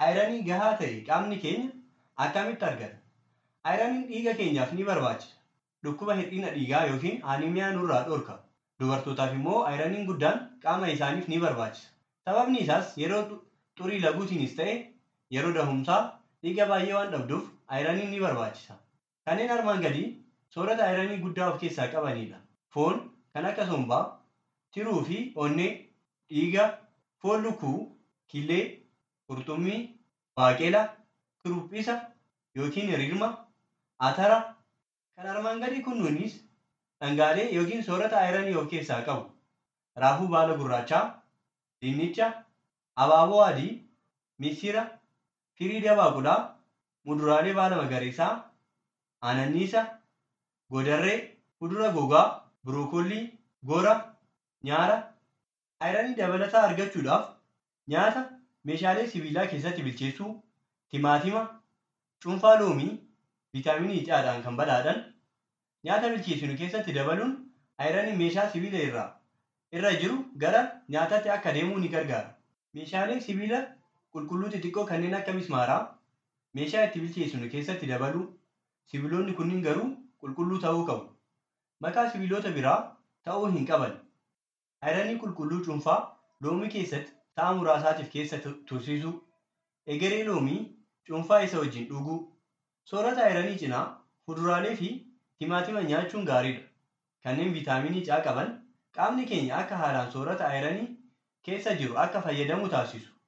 ayiranii gahaa ta'e qaamni keenya akkamitti argata? Ayiraniin dhiiga keenyaaf ni barbaachisa. Dhukkuba hir'ina dhiigaa yookiin aaniimiyaa nurraa dhorka. Dubartootaaf immoo ayiraniin guddaan qaama isaaniif ni barbaachisa. Sababni isaas yeroo xurii laguutiinis ta'e yeroo dahumsaa dhiiga baay'ee waan dhabduuf ayiraniin ni barbaachisa. Kanneen armaan gadii soorata ayiranii guddaa of keessaa qabanidha. Foon kan akka sombaa, tiruu fi onnee, dhiiga, foon lukkuu, killee, qurxummii, baaqelaa, kuruphisa yookiin rirma, atara. Kan armaan gadii kunniinis dhangaalee yookiin soorata ayiranii of keessaa qabu. Raafuu baala gurraachaa, dinnicha, abaaboo adii, misira, firii dabaaqulaa, muduraalee baala magariisaa, ananniisa, godarree, kudura gogaa, birookoolii, gora, nyaara. Ayiranii dabalataa argachuudhaaf nyaata meeshaalee sibiilaa keessatti bilcheessuu, timaatima, cuunfaa loomii, viitaaminii C'dhaan kan badhaadhan nyaata bilcheessinu keessatti dabaluun ayiranii meeshaa sibiila irraa irra jiru gara nyaataatti akka deemuu ni gargaara. Meeshaaleen sibiila qulqulluu xixiqqoo kanneen akka mismaaraa meeshaa itti bilcheessinu keessatti dabaluu sibiilonni kunniin garuu qulqulluu ta'uu qabu. Makaa sibiilota biraa ta'uu hin qaban. Ayiranii qulqulluu cuunfaa loomii keessatti sa'a muraasaatiif keessa tursiisuu, egeree loomii cuunfaa isa wajjin dhuguu, soorata ayiranii cinaa fuduraalee fi timaatima nyaachuun gaariidha. Kanneen viitaaminii C qaban qaamni keenya akka haalaan soorata ayiranii keessa jiru akka fayyadamu taasisu.